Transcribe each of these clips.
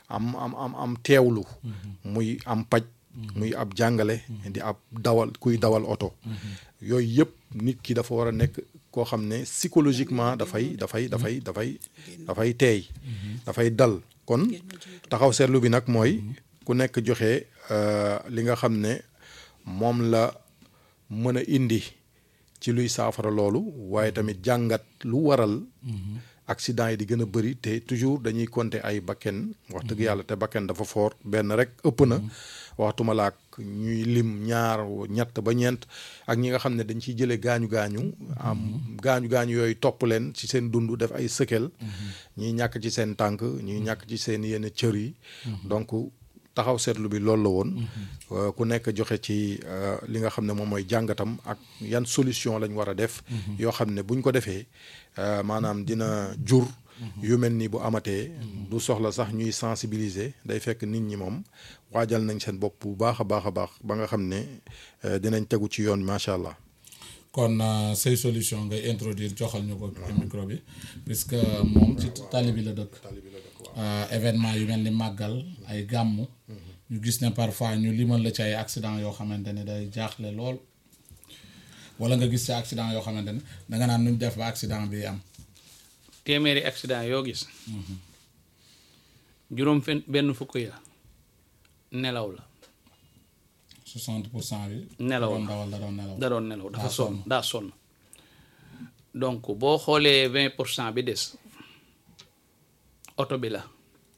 am am am am teewlu muy am paj muy ab jàngale di ab dawal kuy dawal oto yooyu yëpp nit ki dafa war a nekk koo xam ne psychologiquement dafay dafay dafay dafay dafay teey dafay dal kon taxaw seetlu bi nag mooy ku nekk joxe euh, li nga xam ne moom la mën a indi ci luy saafara loolu waaye tamit jàngat lu waral accident yi di gën a bëri te toujours dañuy compter ay bakken wax dëgg yàlla te bakken dafa fort benn rek ëpp na waxtuma laak ñuy lim ñaar ñett ba ñeent ak ñi nga xam ne dañ ciy jëlee gaañu gaañu am gaañu gaañu yooyu topp leen ci seen dund def ay sëkel ñiy ñàkk ci seen tànk ñuy ñàkk ci seen yenn cër yi donc taxaw seetlu bi loolu la woon Euh, ku nekk joxe ci euh, li nga xam ne moom mooy jàngatam ak yan solution lañ war a def yoo xam ne buñ ko defee euh, maanaam dina jur yu mel ni bu amatee du soxla sax ñuy sensibiliser day fekk nit ñi moom waajal nañ seen bopp bu baax a baax a baax ba nga xam ne euh, dinañ tegu ci yoon macha allah kon euh, say solution ngay introduire joxal ñu ko ci micro bi puisque moom ci tali bi la dëkk Euh, événement yu mel ni màggal ay gàmmu ñu gis ne parfois ñu limal la ci ay accident yoo xamante ne day jaaxle lool wala nga gis ci accident yoo xamante ne danga naan nuñ def ba accident bi am téeméeri accident yoo gis juróom fen benn fukk ya nelaw la 60 pour cent bi Nelaw doon la. dawal da doon nelaw da doon nelaw dafa Daa sonn sonn. daa sonn donc boo xoolee vingt pour cent bi des oto bi la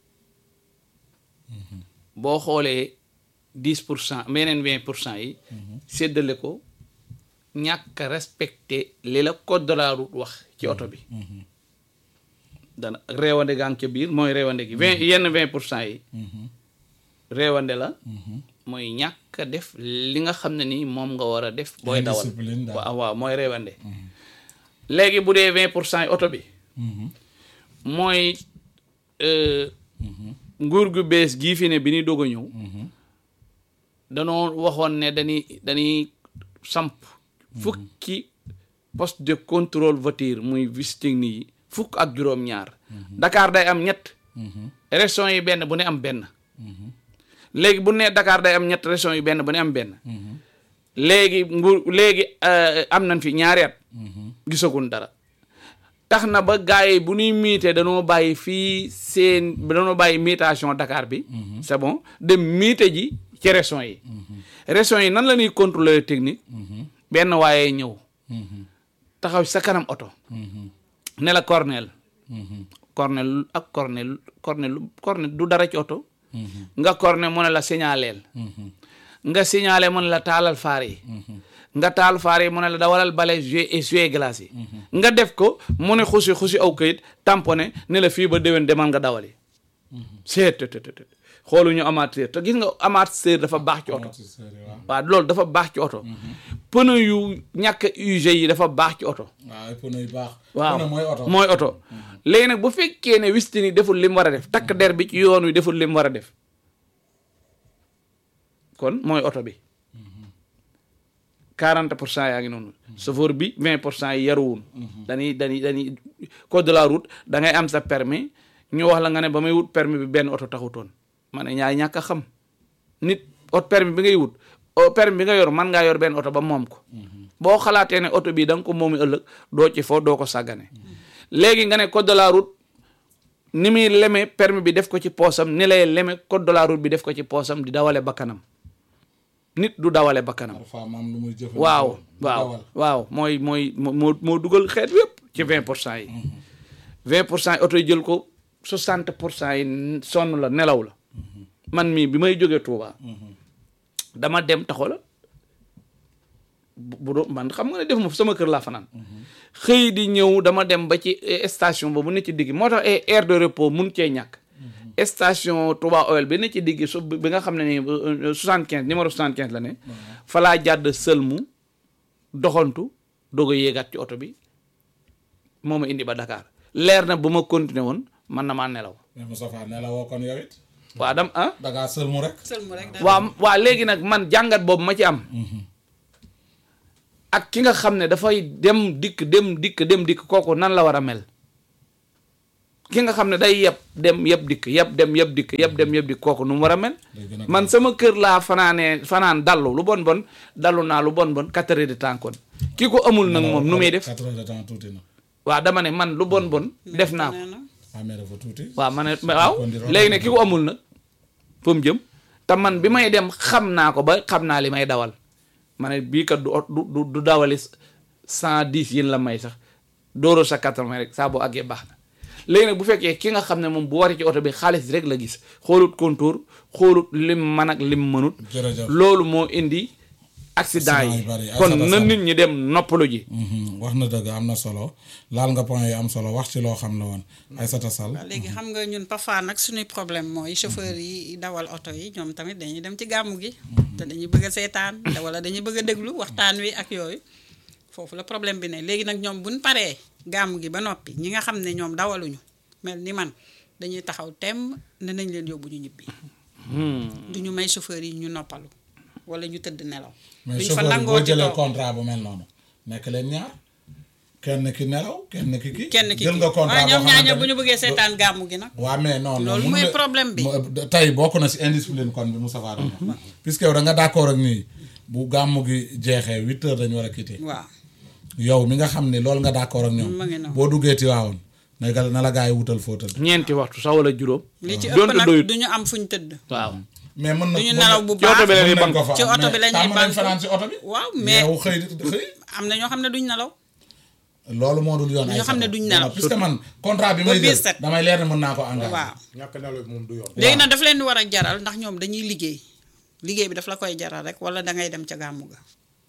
boo xoolee dix pour cent meneen vingt pour cent yi séddale ko ñàkk a respecté li la code de la route wax ci oto bi dana réewande gaa ngi ca biir mooy réewande gi vingt yenn vingt pour cent yi réewande la mooy ñàkk a def li nga xam ne ni moom nga war a def booy dawal Indiscipline daal. waaw waaw mooy réewande léegi bu dee vingt pour cent yi oto bi mooy euh, nguur gu bees gii fi ne bi ñuy doog a ñëw danoo waxoon ne dañuy dañuy samp fukki poste de contrôle voiture muy visite technique yi fukk ak juróom-ñaar Dakar day am ñett régions yi benn bu ne am benn léegi bu ne Dakar day am ñett régions yi benn bu ne am benn léegi nguur léegi euh, am nañ fi ñaari at gisagun dara tax na ba gars yi bu ñuy miite danoo bàyyi fii seen danoo bàyyi miitation Dakar bi c'est bon dem miite ji ci régions yi régions yi nan la ñuy contrôler technique benn waaye ñëw taxaw sa kanam oto ne la cornel cornel ak cornel cornel cornel du dara ci oto nga cornel mu ne la signaleel nga signalé mu ne la taalal faar yi nga taal faar yi mu ne la dawalal bale jouer et jouer glace yi nga def ko mu ne xusi xusi aw kayit tamponné ne la fii ba déwén demal nga dawali seet te te te xooluñu amateur te gis nga amateur dafa baax ci oto waaw loolu dafa baax ci oto pneu yu ñàkk usé yi dafa baax ci oto waaw ay pneu yu baax waaw pneu mooy oto mooy oto léegi nag bu fekkee ne wistini deful li mu war a def takk der bi ci yoon wi deful li mu war a def kon mooy oto bi 40 pour cent yaa ngi noonu chauffeur bi 20 pour cent yi yaruwun dañuy dañuy dañuy code de la route da ngay am sa permis ñu wax la nga ne ba may wut permis bi benn oto taxutoon ma ne ñaay ñàkk a xam nit ot permis bi ngay wut o permis bi nga yor man ngaa yor benn oto ba moom ko boo xalaatee ne oto bii da nga ko moomi ëllëg doo ci foo doo ko sàggane léegi nga ne code de la route ni muy leme permis bi def ko ci poosam ni lay leme code de la route bi def ko ci poosam di dawale bakkanam nit du dawale bakkanam parfois maam lu muy jëfandikoo waaw di waaw dawal. waaw mooy mooy moo moo dugal xeet yépp ci vingt pour cent yi vingt pour cent yi oto yi jël ko soixante pour cent yi sonn la nelaw la man mii bi may jógee Touba dama dem taxo la bu bu doon man xam nga ne def ma sama kër laa fanaan xëy di ñëw dama dem ba ci eh, station ba bu ne ci digg moo tax eh, aire de repos mun cee ñàkk station Touba Oil bi ne ci digg su bi nga xam ne ni soixante quinze numéro soixante quinze la ne fa laa jàdd sëlmu doxantu doog a yéegaat ci oto bi moo ma indi ba Dakar leer na bu ma continuer woon man na maa nelaw mais Moustapha ne la woo kon yow it waa dam ah da ngaa sëlmu rek sëlmu rek daal waa waa léegi nag man jàngat boobu ma ci am ak ki nga xam ne dafay dem dikk dem dikk dem dikk kooku nan la war a mel ki nga xam ne day yeb dem yeb dikk yeb dem yeb dikk yeb dem yeb dikk kooku nu mu war a mel Day gën a man sama kër laa fanaanee fanaan dallu lu bon bon dallu naa lu bon bon quatre heures de temps kon ki ko amul nag moom nu muy def quatre heures de temps tuuti na waaw dama ne man lu bon bon def naa ko nee na ah mais dafa tuuti waaw ma ne waaw kon di léegi ne ki ko amul nag fu mu jëm te man bi may dem xam naa ko ba xam naa li may dawal ma ne bii kat du ot- du du du dawali cent dix yéen la may sax dooro sa quatre-vingts rek saa boo àggee baax na léegi nag bu fekkee ki nga xam ne moom bu waree ci oto bi xaalis rek la gis xoolut contour xoolut lim man ak lim mënut jërëjëf loolu moo indi accident Accident yi yu bari, kon accident na sam. nit ñi dem noppalu ji Mhm, wax na dëgg am na solo laal nga point yi am solo wax ci loo xam la woon Aïssata Sall waaw léegi xam nga ñun parfois nag suñuy problème mooy chauffeur yi dawal oto yi ñoom tamit dañuy dem ci gàmmu gi te dañuy bëgg a seetaan te wala dañuy bëgg a déglu waxtaan wi ak yooyu foofu la problème bi ne léegi nag ñoom buñ paree gàmmu gi ba noppi ñi nga xam ne ñoom dawaluñu mel ni man dañuy taxaw temm ne nañ leen yóbbu ñu ñibbi du ñu may chauffeur yi ñu noppalu wala ñu tëdd nelaw mais duñ fa chauffeur bi nangoo boo ci jëlee toog contrat bu mel noonu nekk leen ñaar kenn ki nelaw kenn ki kii kenn ki jël nga contrat waaye ñoom boo ñaar xamante bu ñu ne- bëggee seetaan gàmmu gi nag waa mais non non Loolu mun mooy nga- problème bi. mo- tey bokk na si indiscipline kon bi Moustapha doon wax puisque yow da nga d'accord ak nii bu gàmmu gi jeexee huit heures dañu war a quitter waaw yow mi nga xam ne loolu nga d'accord ak Ma ñoom ngi noonu. boo duggee Tiwaawoon na nga na la gaa yi wutal foo tëdd ñeenti waxtu sax wala juróom li ci ëpp donte nag doyut du ñu am fuñ tëdd waaw mais mën na du ñu mën nelaw na- bu ci oto bi baax la ñuy mën nañ bank ko fa ci oto mais bi la ñuy tàmm nañ bank. fanaan ci oto bi waaw mais yow xëy xëy am na ñoo xam ne duñ nelaw loolu moo dul yoon Ñoo ay xam ne sabab. duñ Non, nelaw. puisque man contrat bi Ba may biir jël set. damay leer ne mën naa ko engagé waaw ñàkk nelaw bi moom du yoon. léegi nag daf leen di war a jaral ndax ñoom dañuy liggéey liggéey bi daf la koy jaral rek wala da ngay dem ca gàmmu ga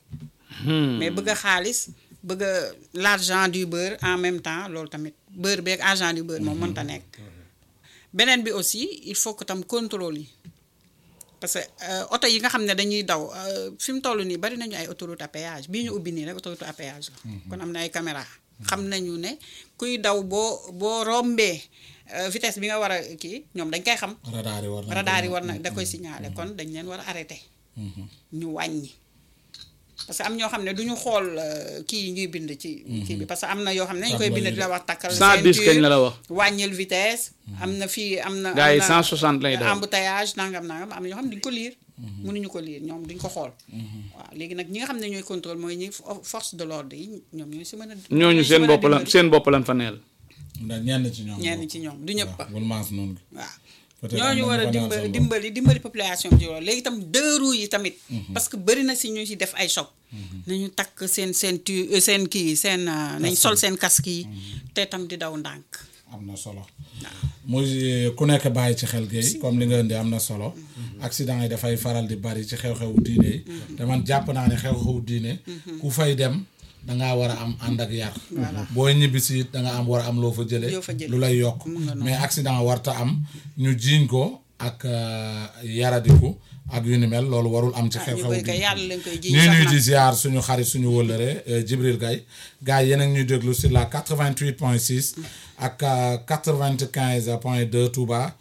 mais bëgg a xaalis bëgg a l'argent du beurre en même temps loolu tamit beurre beeg argent du beurre moom mënta nekk beneen bi aussi il faut que tam contrôle yi parce que euh, oto yi nga xam ne dañuy daw euh, fi mu toll nii bari nañu ay autoroute à péage bii ñu ubbi nii rek autoroute à péage la kon am na ay caméra xam nañu ne kuy daw boo boo rombee euh, vitesse bi nga war a kii ñoom dañ koy xam radar yi war na radar yi war na da koy signaler kon dañ leen war a arrêté ñu wàññi parce que am ñoo xam ne du ñu xool euh, kii yi ñuy bind ci kii bi parce que am na yoo xam ne dañ koy bind di la wax takkal 110 kañ la la wax wàññil vitesse am na fii am na gars yi am na 160 lay daw embouteillage nangam nangam am na ñoo xam ne duñ ko liir mënuñu ko liir ñoom duñ ko xool waaw léegi nag ñi nga xam ne ñooy contrôle mooy ñi fo- force de l'ordre yi ñoom ñooy si mën a ñooñu ñooy si seen mën a bopp lan dimbali. seen bopp lan fa neel ndax ñenn ci ñoom ñenn ci ñoom du ñëpp waaw bul maas noonu gi waaw Peut-être ñooñu am war na a ñu fa naan dimbali seen bopp. dimbali dimbali population bi ci loolu léegi itam deux roues yi tamit parce que bëri na si ñu si def ay choc nañu takk seen seen tu seen kii seen euh, nañ sol seen casque yi te tam di daw ndànk am na solo muy ku nekk bàyyi ci xel géey comme li nga indi am na solo accident yi dafay faral di bari ci xew-xewu diine yi te man jàpp naa ne xew-xewu diine ku fay dem dangaa war a am ànd ak yar booy ñibbisi it danga am war a am loo fa jële Loo fa jële. lu lay yokk mais accident warta am ñu jiiñ ko ak euh, yaradiku ak yu ni mel loolu warul am ci ñu xew-xewu koy koy diine yàlla lañ koy jiñ ñuy sax ñuy nag. di ziar suñu xarit suñu wëllëre euh, Djibril Gaye gars yi yéen a ngi ñuy déglu sur la 88 point 6 ak euh, 95 point 2 Touba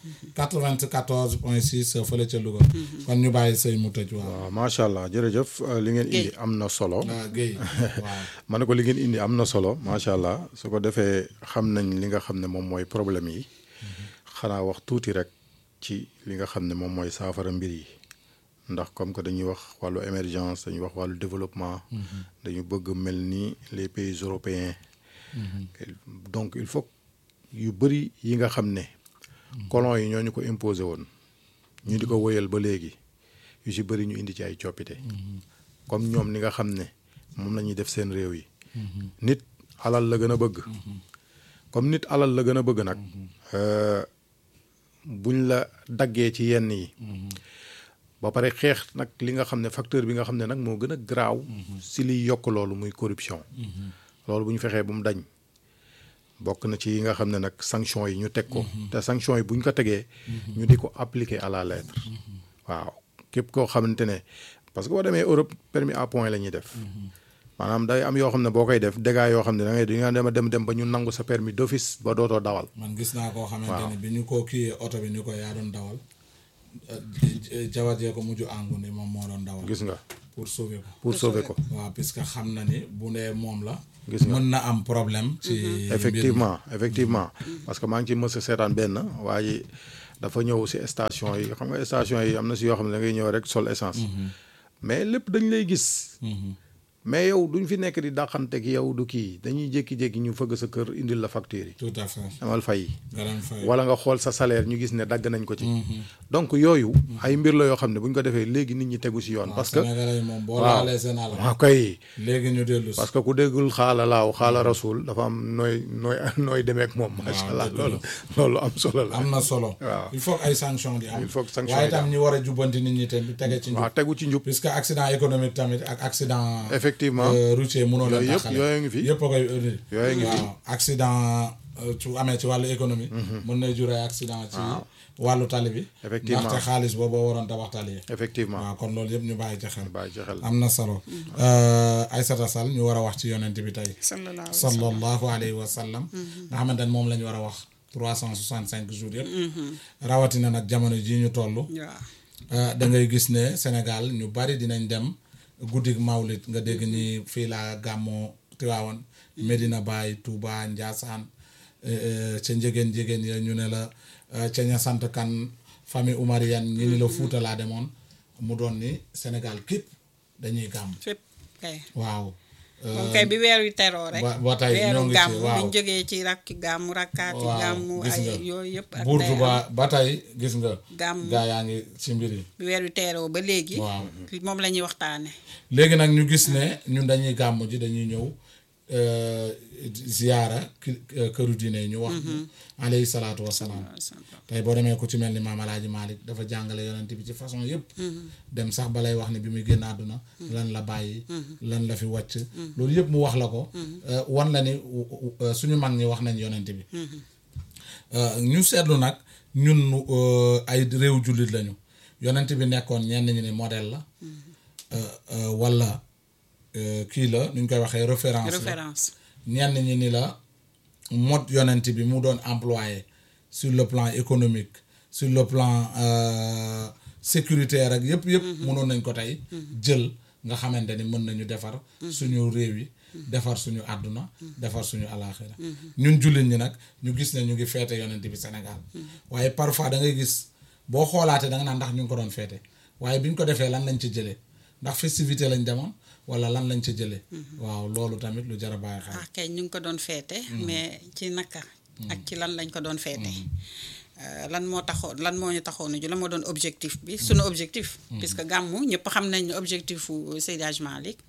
94 point 6 fële ca Louga kon ñu bàyyi sëy mu tëj waaw waaw macha allah jërëjëf euh, li ngeen indi Guèye. am na solo. waaw Guèye waaw ma ne ko li ngeen indi am na solo macha allah su ko defee xam nañ li nga xam ne moom mooy problème yi xanaa wax tuuti rek ci li nga xam ne moom mooy saafara mbir yi ndax comme que dañuy wax wàllu émergence dañuy wax wàllu développement. dañu bëgg mel ni les pays européens. donc il faut yu bëri yi nga xam ne. colon yi ñoo ñu ko imposé woon. ñu di ko wëyal ba léegi yu si bëri ñu indi ci ay coppite. comme ñoom ni nga xam ne moom la ñuy def seen réew yi. nit alal la gën a bëgg. comme nit alal la gën a bëgg nag. euh, buñ la daggee ci yenn yi. ba pare xeex nag li nga xam ne facteur bi nga xam ne nag moo gën a garaaw. si liy yokk loolu muy corruption. loolu bu ñu fexee bu mu dañ. bokk na ci yi nga xam ne nag sanction yi ñu teg ko. te sanction yi bu ñu ko tegee. ñu di ko appliquer à la lettre. waaw képp koo xamante ne parce que boo demee Europe permis à point la ñuy def. maanaam day am yoo xam ne boo koy def dégâts yoo xam ne da ngay di nga dem a dem dem ba ñu nangu sa permis d'office ba dootoo dawal. man gis naa koo xamante ne bi ñu ko kii oto bi ni ko yaa doon dawal euh, jabar jee ko mujj àngu ni moom moo doon dawal gis nga pour sauver ko pour sauver ko waaw puisque xam na ni bu dee moom la Gis nga. mën na am problème ci mbir mi. effectivement effectivement parce que maa ngi ci mës a seetaan benn waaye dafa ñëw si station yi xam nga station yi am na si yoo xam ne da ngay ñëw rek sol essence mais lépp dañ lay gis mais yow duñ fi nekk di dàqanteeg yow du kii dañuy jékki-jékki ñu fëgg sa kër indil la facture yi tout à fait amal fay nga dem fay wala nga xool sa salaire ñu gis ne dagg nañ ko ci donc yooyu ay mbir la yoo xam ne bu ñu ko defee léegi nit ñi tegu si yoon parce que Sénégalais yi moom boo waaw laalee seen àll waaw kay léegi ñu dellu si parce que ku déggul xaala laaw xaala rasul dafa am nooy nooy nooy demee ak moom macha allah dëgg la. loolu loolu am solo la am na solo waaw. il faut que ay sanctions di am Il faut que sanctions waaye yi di tam am. ñi war a jubbanti nit ñi tamit tege ci njub waaw tegu ci njub puisque accident économique tamit ak accident Effectivement. euh, routier mënoo leen Yooyu yëpp- taxale yooyu ngi fi. yëpp a koy indi Yooyu ngi fi. waaw accident euh, su amee ci wàllu économie mën na jur ay accident ci wàllu tali bi Effectivement. ndaxte xaalis boobu waroon tabax tali yi effectivement waaw kon loolu yëpp ñu bàyyi ci xel bàyyi ci xel am na solo Euh, Aïssata Sall ñu war a wax ci yonent bi tey sallallahu alayhi wa sallam. sallallahu alayhi wa sallam nga xamante ne moom la ñu war a wax trois cent soixante cinq jours yëpp rawatina nag jamono ji ñu toll waaw Uh, da ngay gis ne Sénégal ñu bari dinañ dem guddig mawlit nga dégg ñi fii laa gàmmoo Tiwaawan Medina Baye Touba Ndiassane eh, eh, ca njegéen njegéen ya ñu ne la uh, ca ña sant kan famille Oumarienne ñi ni la Fuuta laa demoon mu doon ni Sénégal képp dañuy gàmm fépp kay waaw moom kay bi weer wi teroo rek ba- ba tey ñoo weeru ngi ci, gàmm waaw. biñ jógee ci rakki gàmm rakkaati waaw, gàmm gis ay nga. yooyu yëpp ak buurtu day ba am. ba tey gis nga Gàmm. gaa yaa ngi ci mbir yi bi weer wi teeroo ba léegi waaw moom la ñuy waxtaane léegi nag ñu gis ne ñun dañuy gàmm ji dañuy ñëw euh, ziyaara ki- euh, këru diine yi ñu wax ñu alayhi salaatu wasalaam tey boo demee ku ci mel ni maam alaaji Malick dafa jàngale yonent bi ci façon yëpp dem sax balay wax ne bi muy génn àdduna lan la bàyyi lan la fi wàcc loolu yëpp mu wax la ko euh, wan la ni euh, suñu mag ñi wax nañ yonent bi Euh, ñu seetlu nag ñun euh, ay réew jullit lañu yonent bi nekkoon ñenn ñi ni modèle la euh, euh, wala euh, kii la nu ñu koy waxee référence la référence ñenn ñi ni la mode yonent bi mu doon employé sur le plan économique sur le plan euh, sécuritaire ak yëpp yëpp mënoon nañ ko tey jël nga xamante ni mën nañu defar suñu réew yi defar suñu àdduna defar suñu alaaxira ñun jullit ñi nag ñu gis ne ñu ngi feete yonent bi Sénégal waaye parfois da ngay gis boo xoolaatee da nga naan ndax ñu ngi ko doon feete waaye bi ñu ko defee lan lañ ci jëlee ndax festivité lañ demoon wala lan lañ ci jëlee waaw loolu tamit lu jar a bàyyi xel ah kay ñu ngi ko doon feete mais ci naka ak ci lan lañ ko doon feete Euh, lan moo taxoon lan moo ñu taxoon ju lan moo doon objectif bi sunu objectif puisque gàmmu ñëpp xam nañ ne objectif u Seydi Hadji Malick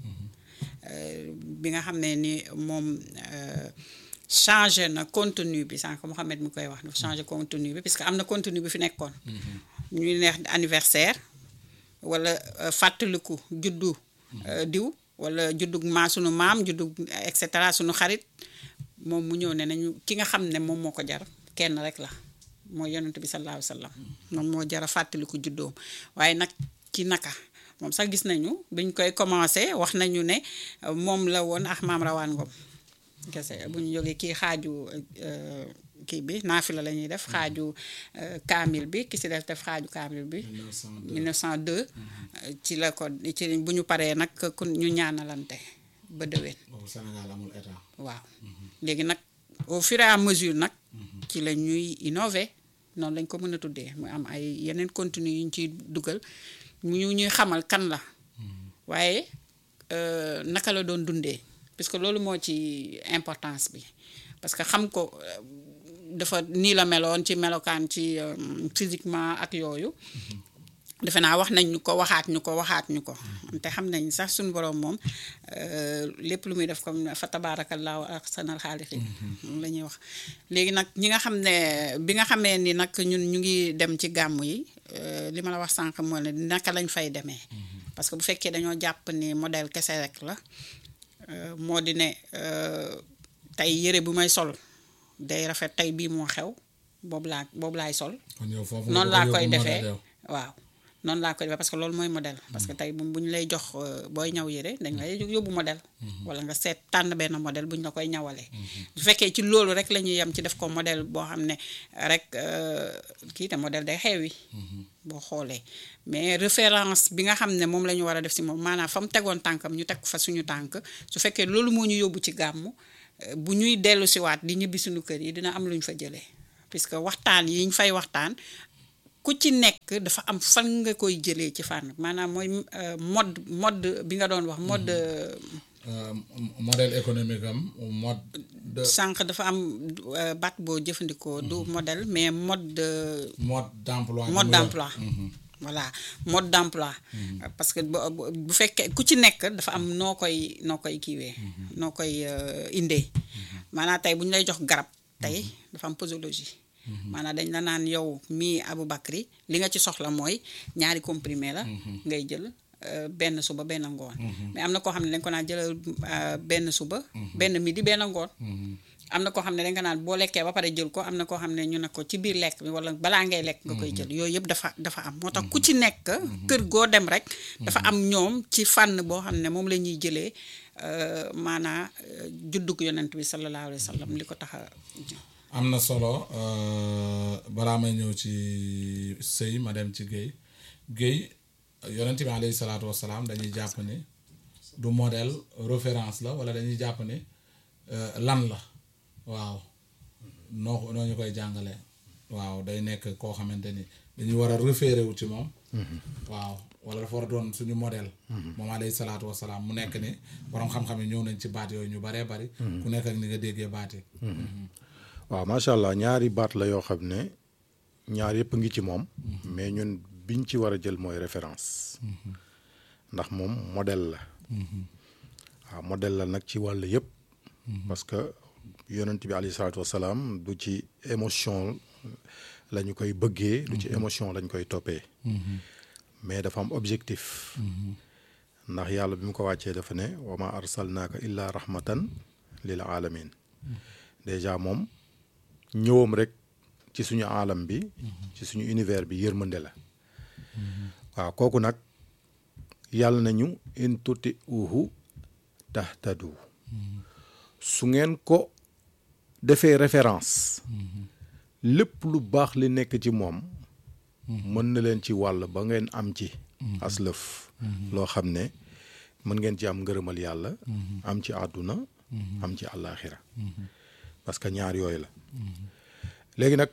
euh, bi nga xam ne ni moom euh, changé na contenu bi sànq Mouhamed mu koy wax dafa changé contenu bi puisque am na contenu bi fi nekkoon ñuy neex anniversaire wala euh, fàttaliku juddu euh, diw wala juddu maa sunu maam juddu et cetera sunu xarit moom mu ñëw ne nañu ki nga xam ne moom moo ko jar kenn rek la mooy yonent bi sallallahu alayhi wa sallam moom moo jar a fàttaliku juddoom waaye nag ci naka moom sax gis nañu biñ koy commencé wax nañu ne euh, moom la woon ak maam rawaan ngom kese bu ñu jógee kii xaaju euh, kii bi naafila la ñuy def xaaju euh, kaamil bi ki si def def xaaju kaamil bi 1902 euh, ci la ko ci bu ñu paree nag ku ñu ñaanalante ba déwén boobu Sénégal amul état waaw léegi nag au fur et à mesure nag ci la ñuy innover noonu lañ ko mën a tuddee mu am ay yeneen contenu yu ñu ciy dugal mu ñu ñuy xamal kan la waaye euh, naka la doon dundee parce que loolu moo ci importance bi parce que xam ko euh, dafa nii la meloon ci melokaan ci euh, physiquement ak yooyu defe naa wax nañ ñu ko waxaat ñu ko waxaat ñu ko te xam nañ sax suñu borom moom euh, lépp lu muy def comme fa tabaarakallaahu ahsanal xaaliqiin la ñuy wax léegi nag ñi nga xam ne bi nga xamee ni nag ñun ñu ngi dem ci gàmmu yi euh, li ma la wax sànq moo ne naka lañ fay demee parce que bu fekkee dañoo jàpp ni modèle kese rek la euh, moo di ne euh, tey yëre bu may sol day rafet tey bii moo xew boobu laa boobu laay sol kon yow foofu noonu laa koy defee defee waaw noonu laa koy defee parce que loolu mooy modèle parce que tey bu bu ñu lay jox euh, booy ñaw yére dañ lay yóbbu modèle wala nga seet tànn benn modèle bu ñu la koy ñawalee bu fekkee ci loolu rek la ñuy yem ci def ko modèle boo xam ne rek euh, kii te modèle day xewi boo xoolee mais référence bi nga xam ne moom la ñu war a def si moom maanaam fa mu tegoon tànkam ñu teg fa suñu tànk su fekkee loolu moo ñu yóbbu ci gàmmu euh, bu ñuy dellu siwaat di ñibbi suñu kër yi dina am lu ñu fa jëlee puisque waxtaan yi ñu fay waxtaan ku ci nekk dafa am fan nga koy jëlee ci fànn maanaam mooy euh, mode mode bi nga doon wax mode Euh, modèle économique am mode de sànq dafa am euh, baat boo jëfandikoo du modèle mais mode de mode d'emploi bi mode mu yor. d'emploi voilà mode d'emploi parce que bu bu- bu fekkee ku ci nekk dafa am noo koy noo koy kiiwee noo koy euh, indee maanaam tey bu ñu lay jox garab tey dafa am posologie maanaam dañ la naan yow mii Aboubacry li nga ci soxla mooy ñaari comprimé la ngay jël euh, benn suba benn ngoon mais am na koo xam ne dañ ko naan jëlal euh, benn suba benn midi benn ngoon am na koo xam ne dañ ko naan boo lekkee ba pare jël ko am na koo xam ne ñu ne ko ci biir lekk bi wala balaa ngay lekk nga koy jël yooyu yëpp dafa dafa am moo tax ku ci nekk kër goo dem rek dafa am ñoom ci fànn boo xam ne moom la ñuy jëlee euh, maanaa euh, juddug yonent bi sallallahu alayhi wa sallam li ko tax a am na solo euh, balaa may ñëw ci sëy ma dem ci géey géey yonent bi alayhi salaatu wasalaam dañuy jàpp ni du modèle référence la wala dañuy jàpp ni euh, lan la waaw noo noo ñu koy jàngale waaw day nekk koo xamante ni dañuy war a référé wu ci moom waaw wala dafa war a doon suñu modèle moom alayhi salaatu wasalaam mu nekk ni borom xam-xam yi ñëw nañ ci baat yooyu ñu baree bari ku nekk ak ni nga déggee baat yi waaw macha allah ñaari baat la yoo xam ne ñaar yëpp ngi ci moom mais ñun biñ ci war a jël mooy référence ndax moom modèle la waaw modèle la nag ci wàll yëpp parce que yonent bi alayhi salaatu wasalaam du ci émotion la ñu koy bëggee du ci émotion lañ koy toppee mais dafa am objectif ndax yàlla bi mu ko wàccee dafa ne wa ma arsalnaaka illa rahmatan lil alamin déjà moom ñëwam rek ci suñu alam bi ci suñu univers bi yërmande la waaw kooku nag yàlla nañu in tuti uhu tahtadu su ngeen ko defee référence lépp lu baax li nekk ci moom mën na leen ci wàll ba ngeen am ci aslëf loo xam ne mën ngeen ci am ngërëmal yàlla am ci àdduna am ci àllaaxira parce que ñaar yooyu la léegi nag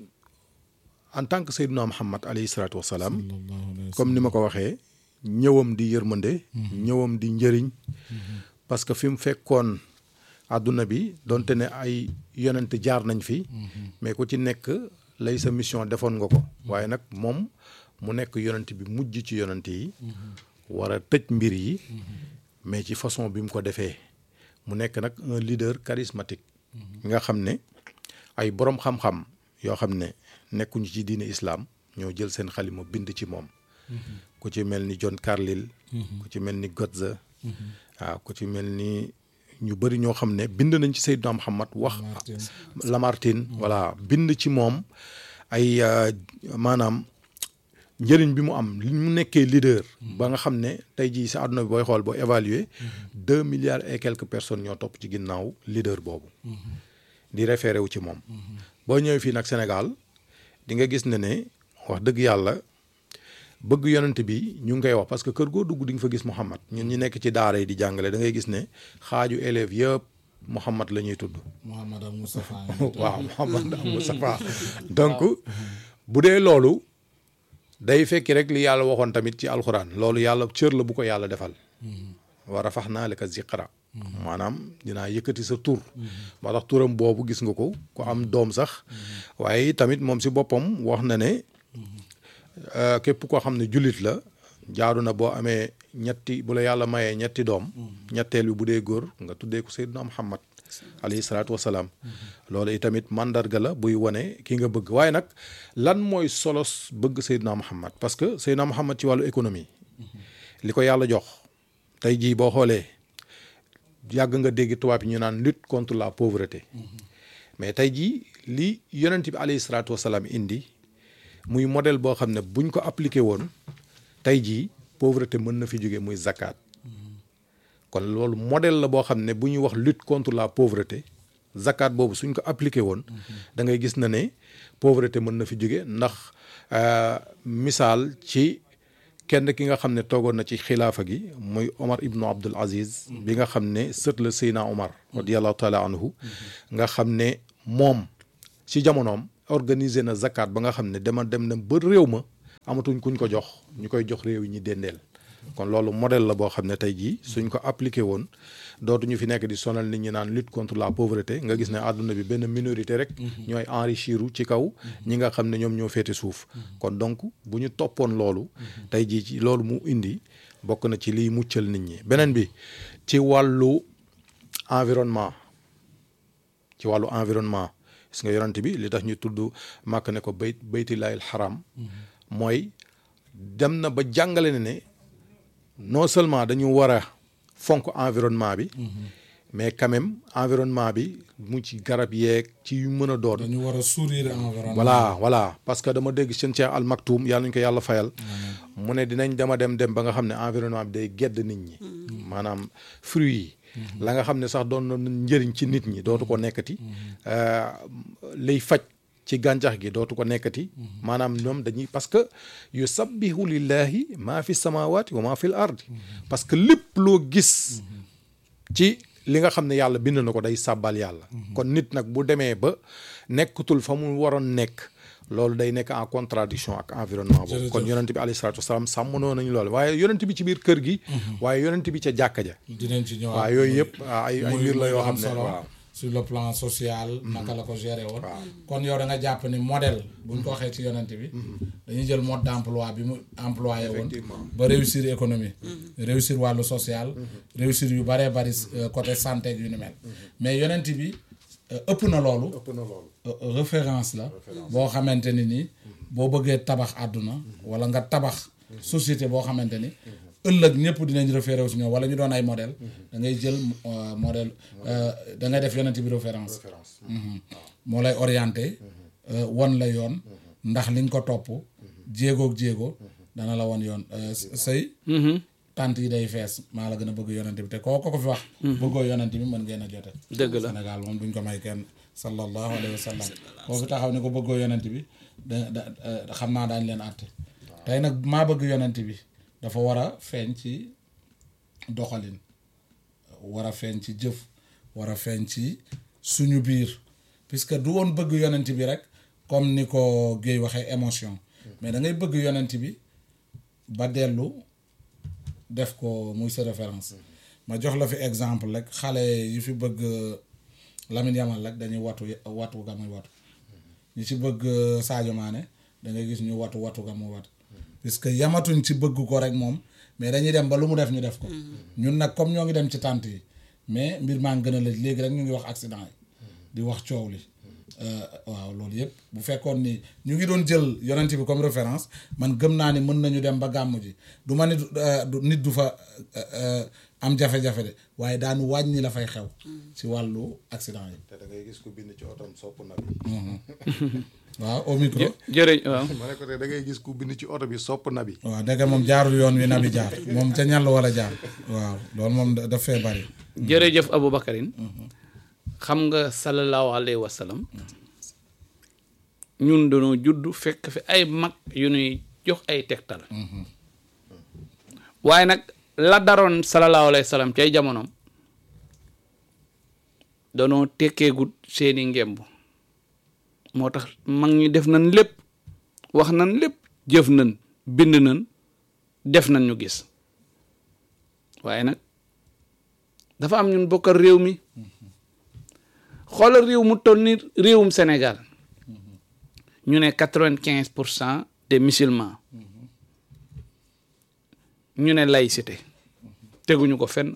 en tant que Seydina Muhammad alayhi salaatu wasalaam comme ni ma ko waxee ñëwam di yërmande ñëwam di njëriñ parce que fi mu fekkoon àdduna bi donte ne ay yonent jaar nañ fi mais ku ci nekk lay sa mission defoon nga ko waaye nag moom mu nekk yonent bi mujj ci yonent yi war a tëj mbir yi mais ci façon bi mu ko defee mu nekk nag un leader charismatique nga xam ne ay borom xam-xam yoo xam ne nekkuñu ci diine islam ñoo jël seen xalima bind ci moom ku ci mel ni John Carlyle ku ci mel ni Goethe waaw ku ci mel ni ñu bëri ñoo xam ne bind nañ ci Seydina Muhammad wax Lamartine voilà bind ci moom ay maanaam njëriñ bi mu am li mu nekkee leader ba nga xam ne tey jii sa àdduna bi booy xool boo évaluer deux milliards et quelques personnes ñoo topp ci ginnaaw leader boobu di référé wu ci moom boo ñëwee fii nag Sénégal di nga gis ne ne wax dëgg yàlla bëgg yonent bi ñu ngi koy wax parce que kër goo dugg di nga fa gis Muhammad ñun ñi nekk ci daara yi di jàngale da ngay gis ne xaaju élèves yëpp Muhammad la ñuy tudd Mouhamad ak Moustapha waaw Muhammad ak Moustapha donc bu dee loolu day fekki rek li yàlla waxoon tamit ci alxuraan loolu yàlla cër la bu ko yàlla defal wa rafaxnaa laka ziqra maanaam dinaa yëkkati sa tur moo tax turam boobu gis nga ko ku am doom sax waaye tamit moom si boppam wax na ne képp koo xam ne jullit la jaaru na boo amee ñetti bu la yàlla mayee ñetti doom ñetteel bi bu dee góor nga tuddee ko Seydina Muhammad alayhi salaatu wasalaam loolu itamit mandarga la buy wane ki nga bëgg waaye nag lan mooy solos bëgg Seydina Muhammad parce que Seydina Muhammad ci wàllu économie li ko yàlla jox tey jii boo xoolee yàgg nga dégg tubaab yi ñu naan lutte contre la pauvreté mais tey jii li yonent bi alayhi salaatu wasalaam indi muy modèle boo xam ne buñ ko appliqué woon tey jii pauvreté mën na fi jóge muy zakat kon loolu modèle la boo xam ne bu ñuy wax lutte contre la pauvreté zakat boobu suñ ko appliqué woon da ngay gis na ne pauvreté mën na fi jóge ndax euh, misaal ci kenn ki nga xam ne toogoon na ci xilaafa gi muy Omar ibnu Abdul Aziz bi nga xam ne sët la Seyna Omar radiallahu taala anhu nga xam ne moom ci jamonoom organiser na zakat ba nga xam ne dama dem na ba réew ma amatuñ kuñ ko jox ñu koy jox réew yi ñi dendeel kon loolu modèle la boo xam ne tey jii suñ ko appliqué woon dootuñu fi nekk di sonal nit ñi naan lutte contre la pauvreté nga gis ne àdduna bi benn minorité rek ñooy enrichiru ci kaw ñi nga xam ne ñoom ñoo féete suuf kon donc bu ñu toppoon loolu tey jii ci loolu mu indi bokk na ci liy muccal nit ñi beneen bi ci wàllu environnement ci wàllu environnement gis nga yonent bi li tax ñu tudd màkk ne ko bayt baytillaahil xaram mooy dem na ba jàngale ne ne non seulement dañu war a fonk environnement bi mais quand même environnement bi mu ci garab yeeg ci yu mën a doon dañu war a sourire environnement voilà voilà parce que dama dégg seen Cheikh Al Maktoum yàlla nañu ko yàlla fayal mu ne dinañ dama dem dem ba nga xam ne environnement bi day gedd nit ñi maanaam fruits yi la nga xam ne sax doon na njëriñ ci nit ñi dootu ko nekkati euh, liy faj ci gàncax gi dootu ko nekkati maanaam ñoom dañuy parce que yu sabbihu lillahi maa fi samawati wa maa fi l ardi parce que lépp loo gis ci li nga xam ne yàlla bind na ko day sàbbal yàlla kon nit nag bu demee ba nekkatul fa mu waroon nekk loolu day nekk en contradiction ak environnement boobu kon yonent bi alayhi salaatu wasalaam sàmmonoo nañu loolu waaye yonent bi ci biir kër gi waaye yonent bi ca jàkka ja dinañ ci ñëwaat waaw yooyu yëpp ay ay muy- mbir la muy yoo lu am xam ne solo waaw sur le plan social naka la ko géré woon kon yow da nga jàpp ni modèle buñ ko waxee ci yonent bi dañuy jël mode d'emploi bi mu employé woon ba réussir économie réussir wàllu social réussir yu baree bari euh, côté santé yu ni mel mais yonent bi euh, ëpp na loolu ëpp na loolu euh, référence la boo xamante ni nii boo bëggee tabax àdduna wala nga tabax société boo xamante ni ëllëg ñëpp dinañ référé si ñoom wala ñu doon ay modèle da ngay jël euh, modèle euh, da ngay def yonent bi référence Mhm. moo lay orienté euh, won la yoon ndax li nga ko topp jéegoog jéego dana la won yoon euh, sëy tant yi day fees maa la gën a bëgg yonent bi te koo ko ko fi wax bëggoo yonent bi mën ngeen a jote dëgg la Sénégal moom duñ ko may kenn sallallahu alayhi wa sallam boo fi taxaw ne ko bëggoo yonent bi da da da- xam naa daañ leen àtte tey nag maa bëgg yonent bi dafa war a feeñ ci doxalin war a feeñ ci jëf war a feeñ ci suñu biir puisque du woon bëgg yonent bi rek comme ni ko Guèye waxee émotion mais da ngay bëgg yonent bi ba dellu def ko muy sa référence ma jox la fi exemple rek xale yi fi bëgg Lamine Yamal rek dañuy watu watu ga muy watu ñi ci bëgg Sadio Mané da ngay gis ñu watu watu ga muy watu puisque yamatuñ ci bëgg ko rek moom mais dañuy dem ba lu mu def ñu def ko ñun nag comme ñoo ngi dem ci tànt yi mais mbir maa ngi gën a lëj léegi rek ñu ngi wax accident yi di wax coow li Euh, waaw loolu yëpp bu fekkoon ni ñu ngi doon jël yonent bi comme référence man gëm naa ni mën nañu dem ba gàmm ji du ma ni du- euh, du- nit du fa euh, euh, am jafe-jafe de waaye daanu wàññi la fay xew ci wàllu accident yi te da ngay gis ku bind ci otom sopp na bi waaw au micro jërëjëf waaw ma ne ko te da ngay gis ku bind ci oto bi sopp na bi waaw dëgg moom jaarul yoon wi nabi jaar moom ca ñàll wala jaar waaw loolu moom da- daf fee bari jërëjëf Aboubacarin xam nga sallallahu alayhi wa sallam ñun dañoo judd fekk fi ay mag yu ñuy jox ay tegtal waaye nag la daroon sallallahu alayhi wa sallam cay jamonoom danoo tekkeegut seeni ngemb moo tax mag ñi def nañ lépp wax nañ lépp jëf nañ bind nañ def nañ ñu gis waaye nag dafa am ñun bokkal réew mi xoolal réew mu toll ni réewum Sénégal ñu ne quatre-vingt-quinze pour cent des musulmans ñu ne laïcité teguñu ko fenn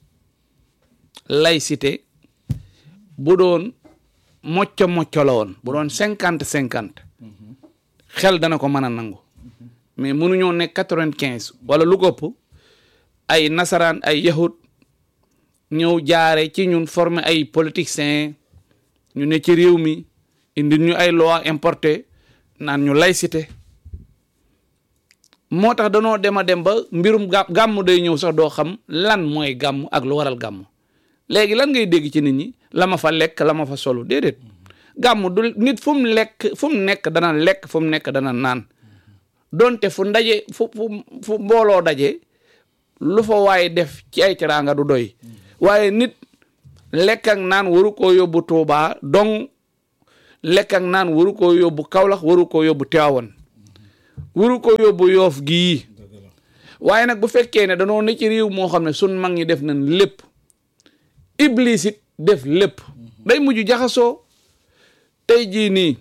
laïcité bu doon mocco mocco la woon bu doon cinquante cinquante xel dana ko mën a nangu mais mënuñoo nekk quatre-vingt-quinze wala lu ko ëpp ay nasaraan ay yahud ñëw jaare ci ñun former ay politiciens ñu ne ci réew mi indi ñu ay loi importé naan ñu laïcité moo tax danoo dem a dem ba mbirum gà gàmm day ñëw sax doo xam lan mooy gàmm ak lu waral gàmm léegi lan ngay dégg ci nit ñi la ma fa lekk la ma fa solu déedéet gàmm du nit fu mu lekk fu mu nekk dana lekk fu mu nekk dana naan donte fu ndaje fu fu fu mbooloo daje lu fa waaye def ci ay teraanga du doy waaye nit lekk ak naan waru koo yóbbu Tuubaa dong lekk ak naan waru koo yóbbu Kawlax waru koo yóbbu Tiwaawan waru koo yóbbu Yoof gii waaye nag bu fekkee ne danoo ne ci réew moo xam ne sun mag ñi def nañ lépp iblis it def lépp day mujj jaxasoo tey jii nii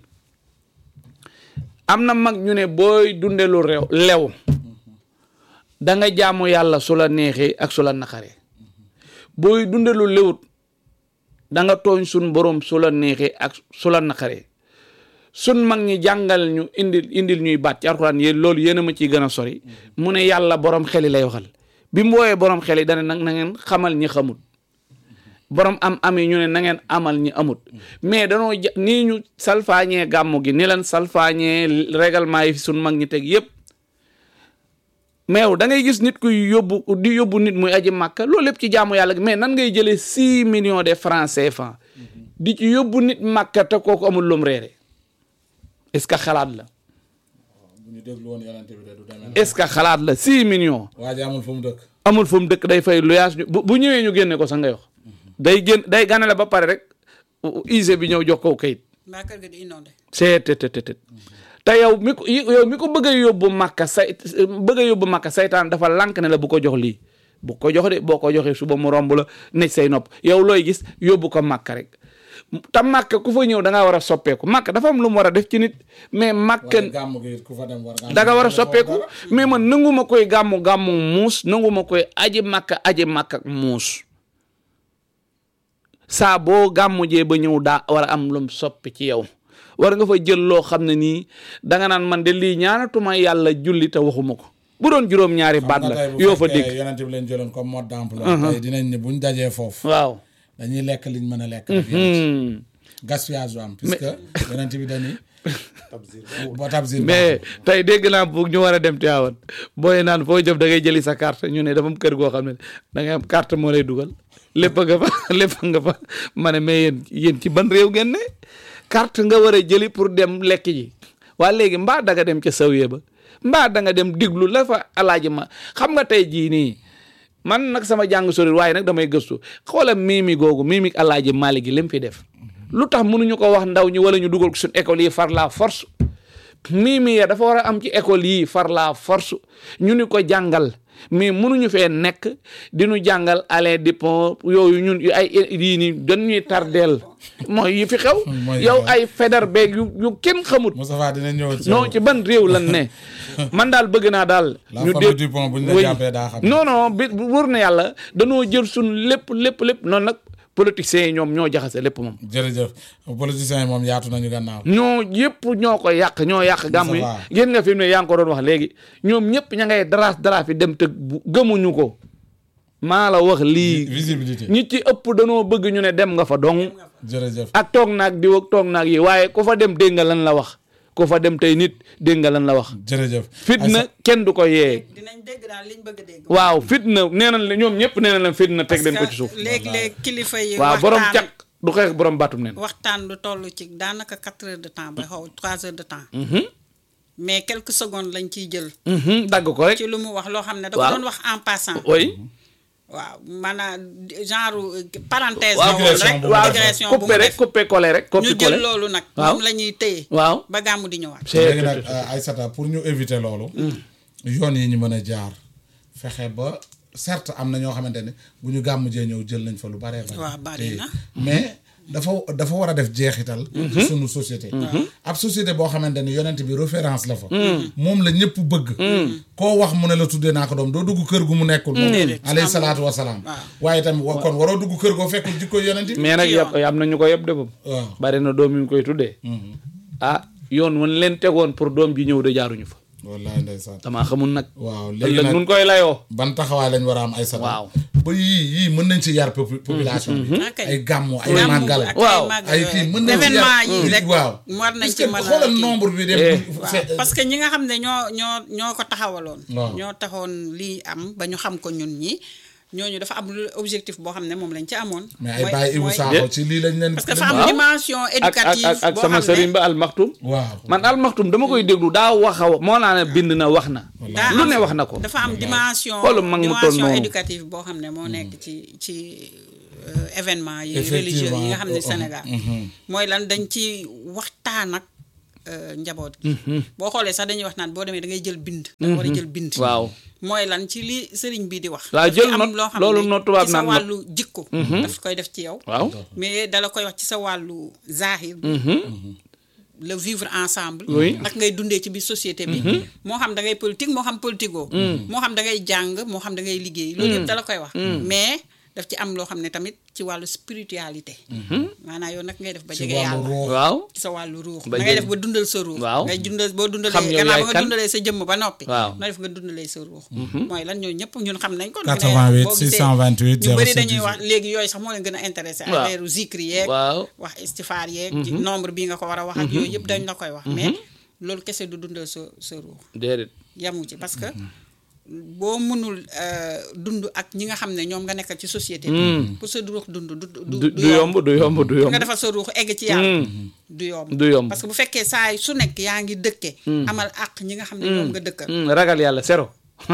am na mag ñu ne booy dunde lu rew lew da nga jaamu yàlla su la neexee ak su la naqaree booy dunde lu lewut da nga tooñ sun borom su la neexee ak su la naqaree sun mag ñi jàngal ñu indil indil ñuy baat ci alxuraan yéen loolu yéen a ma ciy gën a sori mu ne yàlla borom xel yi lay waxal bi mu wooyee borom xel yi dana nag na ngeen xamal ñi xamut borom am am yi ñu ne na ngeen amal ñi amut mais danoo ja nii ñu salfaañee gàmmu gi ni leen salfaañee règlement yi fi sun mag ñi teg yépp mais da ngay gis nit kuy yóbbu di yóbbu nit muy aji màkka loolu lépp ci jaamu yàlla gi mais nan ngay jëlee six millions de francs CFA di ci yóbbu nit màkka te kooku amul lum reere est-ce que xalaat la bu ñu déglu woon yonente bi de du demee est-ce que xalaat la six millions waa ji amul fu mu dëkk amul fu mu dëkk day fay luyaas bu bu ñëwee ñu génne ko sax ngay wax day génn day ganale ba pare rek ise bi ñëw jox ko kayit mbaa kër ga di inondé seet te te te te yow mi ko yow mi ko bëgg a yóbbu màkka say bëgg a yóbbu màkka saytaan dafa lànk ne la bu ko jox lii bu ko jox de boo ko joxee suba mu romb la nekk say nopp yow looy gis yóbbu ko màkka rek te màkka ku fa ñëw da ngaa war a soppeeku màkka dafa am lu mu war a def ci nit mais màkka waaye gàmm gi ku fa dem war nga am da nga war a defoo soppeeku dara. mais man nanguma koy gàmmu gàmmu muus nanguma koy aji màkka aji màkka muus saa boo gàmmu jee ba ñëw daa war a am lum soppi ci yow war nga fa jël loo xam ne nii danga naan man de lii ñaanatuma yàlla julli te waxuma ko bu doon juróom-ñaari baat xam nga la tey bu yoo fa fekkee dégg yonente bi leen jëloon comme mode d'emploi tey dinañ ne buñ dajee foofu waaw dañuy lekk liñ mën a lekk rek Hmm. gaspillage du am puisque yonente bi dañuy ba tabsir mais tey dégg naa bu ñu war a dem Tiwaawan booy naan foo jëm da ngay jëli sa carte ñu ne dafa am kër goo xam ne da ngay am carte moo lay dugal lépp nga fa lépp nga fa ma ne mais yéen yéen ci ban réew ngeen ne carte nga war a jëli pour dem lekk ji waa léegi mbaa da nga dem ca sawyee ba mbaa da nga dem diglu la fa alaaji ma xam nga tey jii nii man nag sama jàng sori waaye nag damay gëstu xoolal miimi googu miimi alaaji Maalik gi lim fi def lu tax mënuñu ko wax ndaw ñi wala ñu dugal ko suñu école yi far la force miimi ya dafa war a am ci école yii far la force ñu ni ko jàngal mais mënuñu fee nekk di ñu jàngal aller di pont yooyu ñun yu ay yii nii dañuy tardeel mooy yi fi xew Mooy yow yi ay feder beeg yu yu kenn xamut Moustapha dina ñëw ci non ci ban réew lan ne man daal bëgg naa daal La famille Dupont buñ la oui. jàppee daa xam. non non bi wóor na yàlla danoo jël suñ lépp lépp lépp noonu nag politiciens yi ñoom ñoo jaxase lépp moom jërëjëf politiciens yi moom yaatu nañu gannaaw ñoo yëpp ñoo ko yàq ñoo yàq gàmm yi va. yéen nga fi mu ne yaa ngi ko doon wax léegi ñoom ñëpp ña ngay daraas daraas fi dem te bu- gëmuñu ko maa la wax lii visibilité ñi ci ëpp danoo bëgg ñu ne dem nga fa dong jërëjëf ak toog naag diw ak toog naag yi waaye ku fa dem dégg nga lan la wax ku fa dem tey nit dégg nga lan la wax jërëjëf fitna kenn du ko yee dinañ dégg daal liñ bëgg a dégg. waaw fitna nee nañ la ñoom ñëpp nee nañ la fitna teg leen ko ci suuf léeg-léeg kilifa yi. waaw borom waxtaan- caq du xeex borom baatum neen waxtaan lu toll ci daanaka quatre heures de temps ba xaw trois heures de temps. mais quelques secondes lañ ciy jël. Mhm, dagg ko rek ci lu mu wax loo xam ne. da Waaw. ko doon wax en passant. oui waaw maanaam genre euh, parenthèse. waaw la woon rek digression bu mu def. digression bu coupé mu rek def coupé collé rek ñu coppi jël collé loolu nag. Waaw. moom la ñuy téye. waaw ba gàmmu di ñëwaat. c'est léegi nag Aïssata pour ñu éviter loolu yoon yi ñu mën a jaar fexe ba certes am na ñoo xamante ne bu ñu gàmm jee ñëw jël nañ fa lu baree bari waaw bari te- na. mais dafa dafa war a def jeexital ci sunu société ab société boo xamante ne yonent bi référence la fa moom la ñëpp bëgg koo wax mu ne la tuddee naa ko doom doo dugg kër gu mu nekkul moom Déedéet. alayhi salaatu wasalaam waaw. waaye tamit wa- kon waroo dugg kër goo fekkul jikko yonent bi mais nag ci yëpp yoon. am na ñu ko yëpp de boobu waaw bari na doom yu ñu koy tuddee ah yoon wan leen tegoon pour doom ji ñëw de jaaruñu fa wallaay ndeysaan damaa xamul nag waaw léegi ëllëg nag nun koy layoo ban taxawaay lañ war a am ay sabab Waaw. ba yii yii mën nañ ci yar popu- population bi Ok. ay gàmmu ay Gàmmu màggal ak Waaw. ay màggal ay kii mën nañ ci événement yar yi rek waaw war nañ parce ci que mën a xoolal kii. nombre bi dem Eh. waaw parce que ñi nga xam ne ñoo ñoo ñoo ko taxawaloon. Waaw. ñoo taxoon lii am ba ñu xam ko ñun ñi ñooñu dafa am lu objectif boo xam ne moom lañ ci amoon. mais ay mooy- bàyyi Ibou mooy- Sakho ci lii lañ leen. parce que dafa am Waaw. dimension ak ak éducative ak ak boo sama xam sëriñ ne ba almaxtum waaw man almaxtum dama koy déglu daa wax a moo naa ne bind na wax na daa lu am- ne wax na ko dafa am dimension Xoolal mag mu toll dimension noonu. éducative boo xam ne moo nekk ci ci euh, événement yi Effectivement. religieux yi nga xam ne Uh-huh. Sénégal mooy lan dañ ci waxtaan ak euh, njaboot gi boo xoolee sax dañuy wax naan boo demee da ngay jël bind da nga war a jël bind waaw mooy lan ci li sëriñ bi di wax Waaw, daf ci jël am note, loo xam loolu ne note tubaab ci sa naan note. wàllu jikko daf koy def ci yow waaw mais dala koy wax ci sa wàllu zahir bi le vivre ensemble Oui. ak ngay dundee ci biir société bi moo xam da ngay politique moo xam politico moo xam da ngay jàng moo xam da ngay liggéey loolu yëpp dala koy wax mais daf ci am loo xam ne tamit ci wàllu spiritualité maanaam yow nag ngay def ba ci jege wàllu yàlla ruux. waaw ci sa wàllu ruux Ba da ngay jël- def ba dundal sa ruux Waaw. ngay dundal boo dundalee Xam yow gannaaw yaay ba nga kan. dundalee sa jëmm ba noppi Waaw. na def nga dundalee sa ruux mooy lan ñoo ñëpp ñun xam nañ ko 88 boo gisee 628 ñu bëri 07 dañuy wax léegi yooyu sax moo leen gën a intéressé Waaw. affaire zikri yeeg waaw wax istifaar yeeg ci nombre bi nga ko war a wax ak yooyu yëpp dañ la koy wax mais loolu kese du dundal sa sa ruux déedéet yamu ci parce que boo mënul euh, dund ak ñi nga xam ne ñoom nga nekkal ci société bi pour sa ruux dund du du du du yomb du yomb du pour yomb nga defal sa ruux egg ci yàlla du yomb du yomb parce que bu fekkee saa su nekk yaa ngi dëkke amal àq ñi nga xam ne ñoom nga dëkkal Hmm, ragal yàlla zéro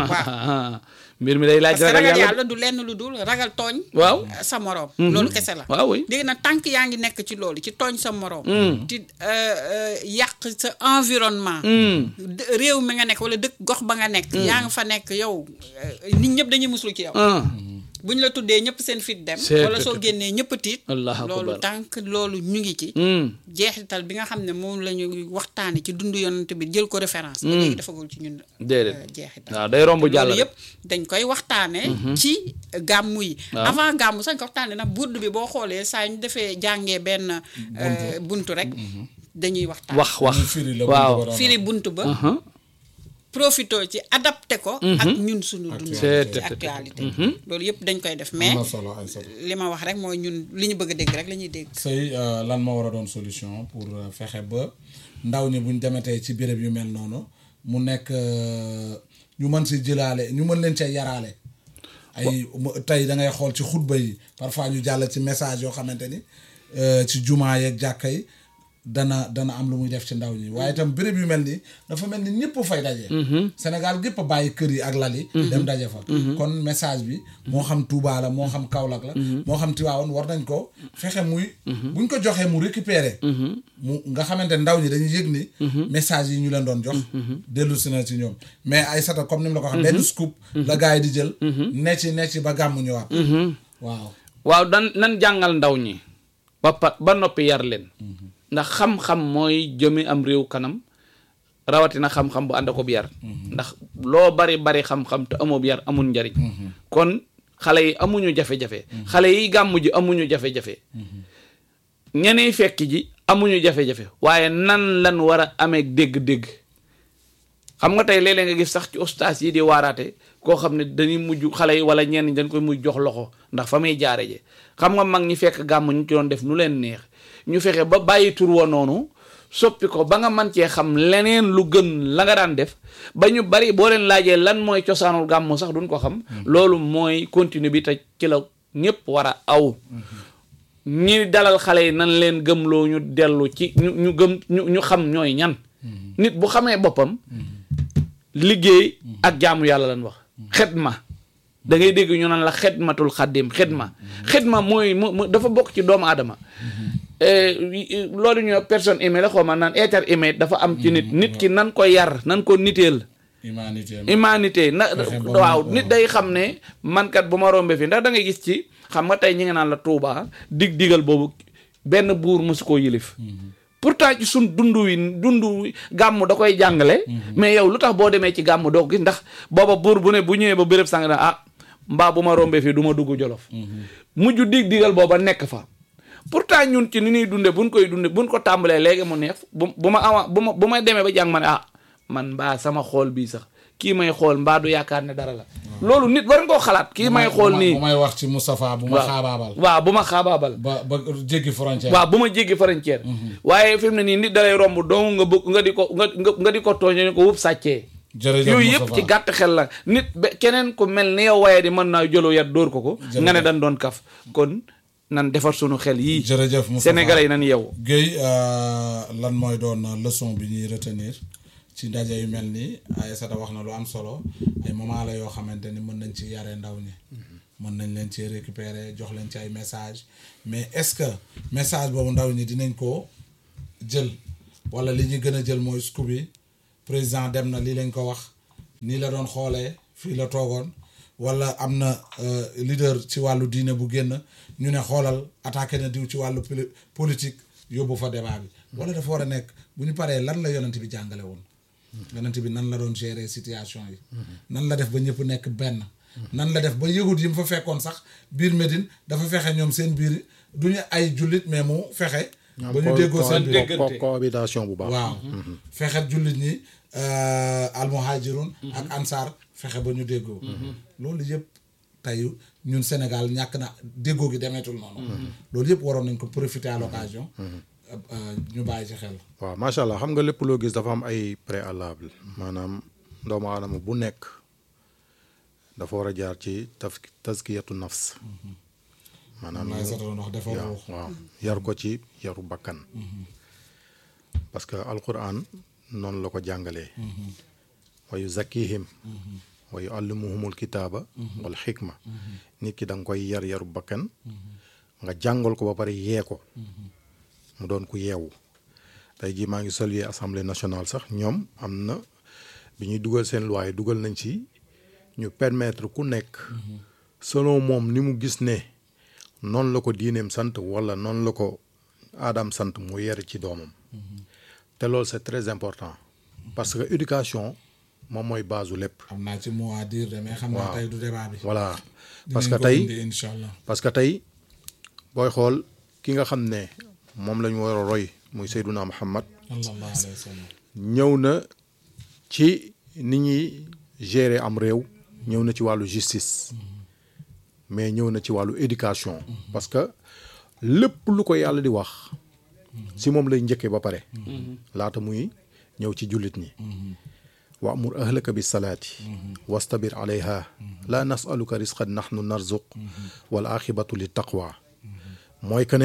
mbir mi day laaj parce que ragal ragal yàlla yàlla du lenn lu dul ragal tooñ Waaw. euh, sa moroom loolu kese la waaw oui léegi nag tànk yaa ngi nekk ci loolu ci tooñ sa moroom ci euh, euh, yàq sa environnement d- réew mi nga nekk wala dëkk gox ba nga nekk yaa nga fa nekk yow euh, nit ñëpp dañuy muslu ci yow ah bu ñu la tuddee ñëpp seen fit dem C'est- wala soo génnee ñëpp tiit Allahu loolu akbar. tànk loolu ñu ngi ci Hmm. jeexital bi nga xam ne moom la ñu waxtaane ci dundu yonent bi jël ko référence ba léegi dafagul ci ñun déedéet euh, jeexital waaw day romb jàll loolu rek yëpp dañ koy waxtaanee. ci gàmmu yi. Waaw. avant gàmmu sañ ko waxtaanee nag burdu bi boo xoolee saa ñu defee jàngee benn. euh, buntu rek. dañuy waxtaan. wax wax Muy firi la waaw buntu ba doon firi buntu ba. Aha. profito ci adapté ko. ak ñun suñu dund. C'est- ci actualité. loolu yëpp dañ koy def mais am na solo ay solo li ma wax rek mooy ñun li ñu bëgg a dégg rek la ñuy dégg. sëy euh, lan moo war a doon solution pour euh, fexe ba ndaw ñi buñ demetee ci béréb yu mel noonu mu nekk euh, ñu mën si jëlaale ñu mën leen cee yaraale ay mu- tey da ngay xool ci xutba yi parfois ñu jàll ci message yoo xamante ni euh, ci jumaa yeeg jàkka yi dana dana am lu muy def ci ndaw ñi waaye itam béréb yu mel ni dafa mel ni ñëpp fay daje. Sénégal gépp a bàyyi kër yi ak lal yi. dem daje fa. kon message bi moo xam Touba la moo xam Kaolack la. moo xam Tivaouane war nañ ko fexe muy. buñ ko joxee mu récupérer. mu nga xamante ndaw ñi dañuy yëg ni. message yi ñu leen doon jox. dellu si na ci ñoom mais ay sata comme ni mu la ko waxee. benn scoop. la gars yi di jël. ne ci ne ci ba gàmmu ñëwaat. waaw. waaw dan nan jàngal ndaw ñi ba pa ba noppi yar leen ndax xam-xam mooy jëme am réew kanam rawatina xam-xam bu ànd ko bi yar ndax loo bari bari xam-xam te amoo bi yar amul njariñ kon xale yi amuñu jafe-jafe xale yi gàmm ji amuñu jafe-jafe ñeneen fekk ji amuñu jafe-jafe waaye nan lan war a amee dégg-dégg xam nga tey léeg-léeg nga gis sax ci ustaas yi di waaraate koo xam ne dañuy mujj xale yi wala ñenn ñi dañ koy mujj jox loxo ndax fa muy jaare je xam nga mag ñi fekk gàmm ñu ci doon def nu leen neex ñu fexe ba bàyyi tur wa noonu soppi ko ba nga man cee xam leneen lu gën la nga daan def ba ñu bari boo leen laajee lan mooy cosaanul gàmm sax duñ ko xam loolu mooy continue bi te ci la ñëpp war a aw ñi dalal xale yi nan leen gëmloo ñu dellu ci ñu ñu gëm ñu ñu xam ñooy ñan nit bu xamee boppam liggéey ak jaamu yàlla lan wax xidma da ngay dégg ñu naan la xidmatul xaddim xidma xidma mooy mu mu- dafa bokk ci doomu aadama Eh, loolu ñu personne aimée la xaw ma naan être aimé dafa am ci nit nit ki nan ko yar nan ko niteel humanité humanité na Fexe ba waaw mu- nit day xam ne mankat bu ma rombee fii ndax da ngay gis ci xam nga tey ñi nga naan la Touba dig digal boobu benn buur mosu koo yilif pourtant ci sun dund wi dund wi gàmm da koy jàngale mais yow lu tax boo demee ci gàmm doo ko gis ndax booba buur bu ne bu ñëwee ba béréb sàng na ah mbaa bu ma rombee fii du ma dugg jolof mujj dig digal booba nekk fa pourtant ñun ci ni ñuy dunde buñ koy dunde buñ ko tàmbalee léegi mu neex bu bu ma awa bu ma bu ma demee ba jàng ma ne ah man mbaa sama xool bii sax kii may xool mbaa du yaakaar ne dara la loolu nit war nga koo xalaat kii may xool nii bu may wax ci Moustapha bu ma xaabaabal. waaw bu ma xaabaabal ba ba jéggi frontière. waaw bu ma jéggi frontière waaye fi mu ne nii nit dalay romb dong nga bëgg nga di ko nga nga nga di ko tooñe ne ko wub sàccee jërëjëf yooyu yëpp Moustapha. ci gàtt xel la nit ba keneen ku mel ni yow waaye di mën naa jëloo yat dóor ko ko nga ne dañ doon kaf kon nan defar sunu xel yii jërëjëf Moustapha. sénégalais yi nan yow Guèye euh, lan mooy doon leçon bi ñuy retenir ci ndaje yu mel nii Aïssata wax na lu am solo ay moment la yoo xamante ni mën nañ ci yare ndaw ñi mën nañ leen ci récupérer jox leen ci ay message mais est-ce que message boobu ndaw ñi dinañ ko jël wala li ñuy gën a jël mooy scoop bi président dem na lii lañ ko wax nii la doon xoolee fii la toogoon wala am na euh, leader ci wàllu diine bu génn ñu ne xoolal attaqué na diw ci wàllu poli- politique yóbbu fa débat bi wala dafa war a nekk bu ñu paree lan la yonent bi jàngale woon yonent bi nan la doon gérer situation yi nan la def ba ñëpp nekk benn nan la def ba yëgut yi mu fa fekkoon sax biir Médine dafa fexe ñoom seen biir du ñu ay jullit mais mu fexe ba ñu déggoo seen biir déggante. co- cohabitation bu baax waaw fexe jullit ñi almuhajirun ak ansaar fexe ba ñu déggoo loolu yëpp tey ñun Sénégal ñàkk na déggoo gi demeetul noonu loolu yëpp waroon nañ ko profiter à l'occasion euh, ñu bàyyi ci xel waaw macha allah xam nga lépp loo gis dafa am ay préalable maanaam doomu aadama bu nekk dafa war a jaar ci taf taskiyatu nafs maanaam may sa doon wax dafa waaw ruux waaw yar ko ci yaru bakkan parce que alquran noonu la ko jàngalee wa yuzakkihim wa yuallimuhumul kitaaba wal xikma nit ki da nga koy yar yaru bakkan nga jàngal ko ba pare yee ko mu doon ku yeewu tey jii maa ngi saluer assemblée nationale sax ñoom am na bi ñuy dugal seen loi yi dugal nañ ci ñu permettre ku nekk selon moom ni mu gis ne noonu la ko diineem sant wala noonu la ko aadam sant mu yare ci doomam te loolu c'est très important parce que éducation moom mooy base u lépp xam naa ci mot à dire de mais xam naa tey du débat bi voilà parce que Dinañ ko tey indi incha allah parce que tey booy xool ki nga xam ne moom la ñu war a roy muy Seyduna Muhammad sallallahu alayhi wa sallam ñëw na ci ni ñuy gérer am réew ñëw na ci wàllu justice mais ñëw na ci wàllu éducation parce que lépp lu ko yàlla di wax si moom lay njëkkee ba pare laata muy ñëw ci jullit ñi wa amur ahlaka bi salaati wastabir alayha la nasaluka risqan nahnu narzuq wal axibatu li taqwa mooy que ne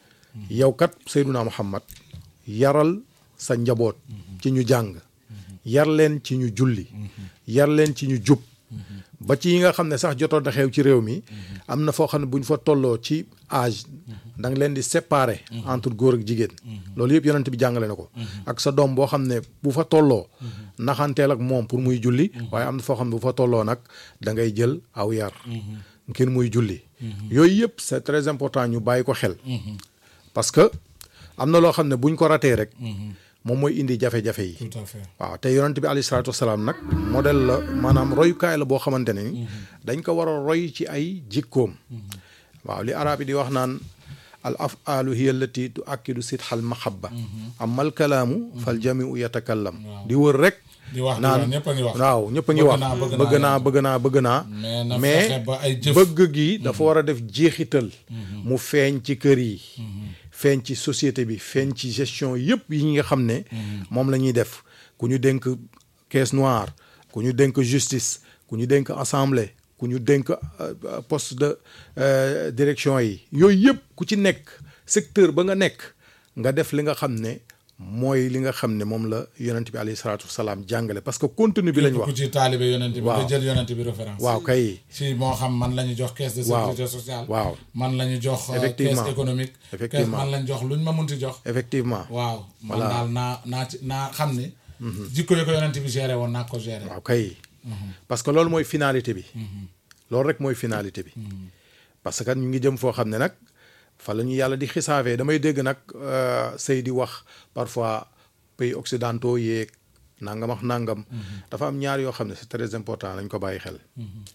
yow kat Seyduna Muhammad yaral sa njaboot ci ñu jàng yar leen ci ñu julli yar leen ci ñu jub ba ci yi nga xam ne sax jotoon na xew ci réew mi am na foo xam ne bu ñu fa tolloo ci âge da nga leen di séparer entre góor ak jigéen loolu yëpp yonent bi jàngale na ko ak sa doom boo xam ne bu fa tolloo naxanteel ak moom pour muy julli waaye am na foo xam ne bu fa tolloo nag da ngay jël aw yar ngir muy julli yooyu yëpp c'est très important ñu bàyyi ko xel parce que am na loo xam ne buñ ko ratee rek moom mooy indi jafe-jafe yi tout à fait waaw te yonent bi alayhi salaatu wasalaam nag modèle la maanaam royukaay la boo xamante ne ni dañ ko war a roy ci ay jikkoom waaw li arab yi di wax naan al afaalu hiya allati tu akkidu sitxal mahabba amal kalaamu fal jamiu yatakallam di wër rek di wax di naan wax ñëpp a ngi wax waaw ñëpp a ngi Bëgg wax naa, bëgg bëgg naa naa bëgg naa bëgg naa mais na mais fexe ba ay jëf bëgg gi dafa war a def jeexital mu feeñ ci kër yi feeñ ci société bi feeñ ci gestion yëpp yi nga xam ne moom la ñuy def ku ñu dénk caisse noire ku ñu dénk justice ku ñu dénk assemblée ku ñu dénk euh, poste de euh, direction yi yooyu yëpp ku ci nekk secteur ba nga nekk nga def li nga xam ne mooy li nga xam ne moom la yonent bi alayhi salaatu wasalaam jàngale parce que contenu bi lañ ku wax ci taalibe yonent bi Waaw. nga jël yonent bi référence waaw kay si moo xam man la ñu jox caisse de Waaw. sécurité sociale Waaw. man la ñu jox euh, Effectivement. caisse économique caisse Effectivement. man la ñu jox luñ ma munti jox effectivement waaw man Voilà. daal naa naa ci naa xam ni jikko yi ko yonent bi géré woon naa ko géré waaw kay parce que loolu mooy finalité bi loolu rek mooy finalité bi parce que ñu ngi jëm foo xam ne nag fa la ñu yàlla di xisaafee damay dégg nag euh, sëy di wax parfois pays occidentaux yeeg nangam ak nangam dafa am ñaar yoo xam ne c'est très important lañ ko bàyyi xel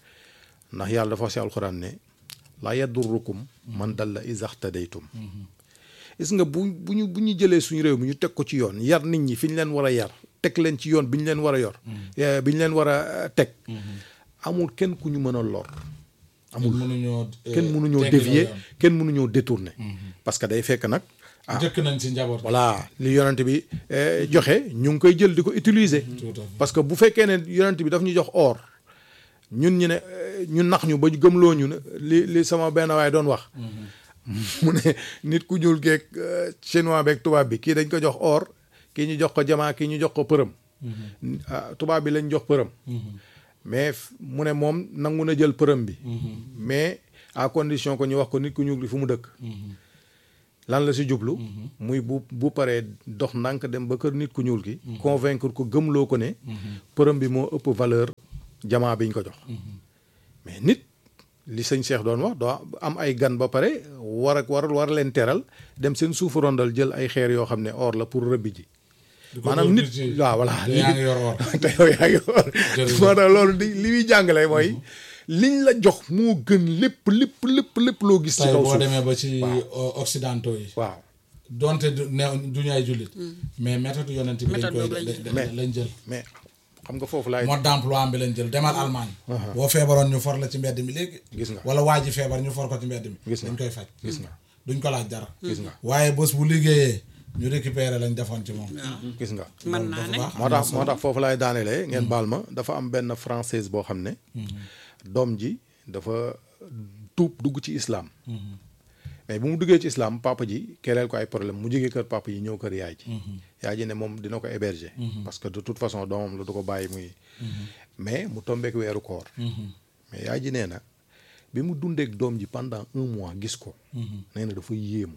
ndax yàlla dafa wax si alxuraan ne laa yadurrukum man dalla izaxtadaytum gis nga bu bu ñu bu ñu jëlee suñu réew mi ñu teg ko ci yoon yar nit ñi fi ñu leen war a yar teg leen ci yoon bi ñu leen war a yor eh, bi ñu leen war a eh, teg amul kenn ku ñu mën a lor amul mënuñoo kenn mënuñoo teggi la dévier yoon. kenn mënuñoo détourner parce que day fekk nag njëkk nañ ci njaboot gi. voilà li yonent bi eh, joxe ñu ngi koy jël di ko utiliser Tout à fait. parce que bu fekkee ne yonent bi daf ñu jox or ñun ñu ne eh, ñu nax ñu ba ñu gëmloo ñu ne li li sama benn waay doon wax mu ne nit ku ñuul geeg eh, chinois beeg tubaab bi kii dañ ko jox or kii ñu jox ko jamaa kii ñu jox ko përëm ah tubaab bi lañ jox përëm mais f- mu ne moom nangu na jël përëm bi mais à condition que ñu wax ko nit ku ñuul bi fu mu dëkk lan la si jublu muy bu bu paree dox ndànk dem ba kër nit ku ñuul ki convaincre ko gëmloo ko ne përëm bi moo ëpp valeur jamaa biñ ko jox mais nit li sëñ Cheikh doon wax doo am ay gan ba pare war ak war war leen teral dem seen suufu rondal jël ay xeer yoo xam ne or la pour rëbbi ji di ko maanaam dóor nit ci- waaw voilà te yaa ngi yor or. te yow yaa ngi or Jërëjëf. moo tax loolu di li muy jàngale mooy liñ la jox moo gën lépp lépp lépp lépp loo gis ci tey kaw boo suuf demee ba ci o- occidentaux yi. waaw donte du ne duñu ay jullit. mais méthode yonent bi lañ Méthode koy boobu lañ da- jël. da- lañ jël. mais xam nga foofu laay mode d'emploi am bi lañ jël demal Allemagne. boo feebaroon ñu for la ci mbedd mi léegi. Gis nga. wala waa ji feebar ñu for ko ci mbedd mi. Gis nga. dañ koy faj. Gis nga. duñ ko laaj dara. Gis nga. waaye bés bu liggéeyee ñu récupérer lañ defoon ci moom. gis nga mën naa ne dafa moo tax moo tax foofu laay daanelee ngeen baal ma dafa am benn française boo xam ne doom ji dafa tuub dugg ci islam mais bu mu duggee ci islam papa ji kereel ko ay problème mu jógee kër papa ji ñëw kër yaay ji yaay ji ne moom dina ko héberger parce que de toute façon doomam la du ko bàyyi muy mais mu tombeek weeru koor mais yaay ji nee na bi mu dundeek doom ji pendant un mois gis ko nee na dafa yéemu